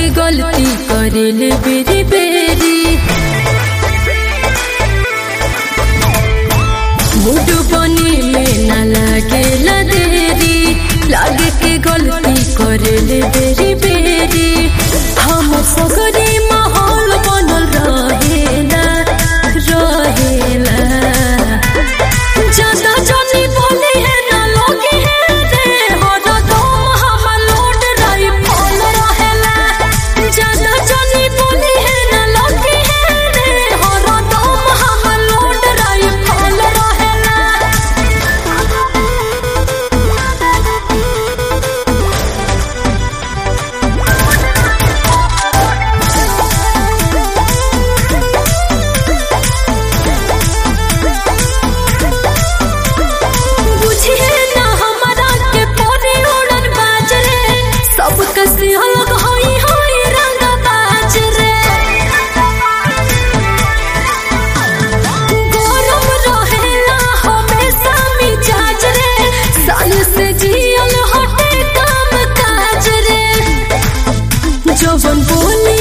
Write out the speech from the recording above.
के गलती करेले बेरी बेरी मूड बनी में न लागे देरी लागे के गलती करेले बेरी बेरी हम सगरी माहौल बनल रहेला रहेला ज्यादा जानी बोली है ना लोगी है रे हर दम हम लोड रही फल रहेला ज्यादा जानी बोली है ना लोगी है रे हर दम हम लोड रही फल रहेला बुझिए ना हमरा के पोरे उड़न बाज रे सब कसी अलग होई होई रंग बाज रे गरम रहेला हमेशा मिजाज रे साल से जियल हटे काम काज रे जवन बोली